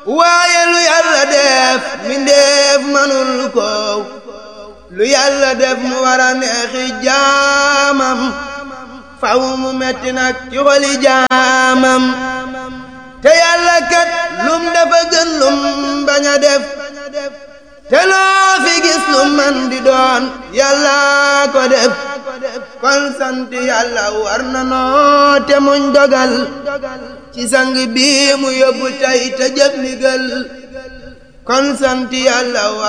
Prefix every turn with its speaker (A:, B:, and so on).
A: waaye lu yàlla def mbindeef manul ko lu yàlla def mu war a neexi jaamam faw mu metti nag ci xoli jaamam te yàlla kat lum dafa gën lum bañ a def te loo fi gis lu man di doon yàlla ko def kon sant yàlla war na noo te muñ dogal ci sang bi mu yóbbu tey te jëf ndigal kon sant yàlla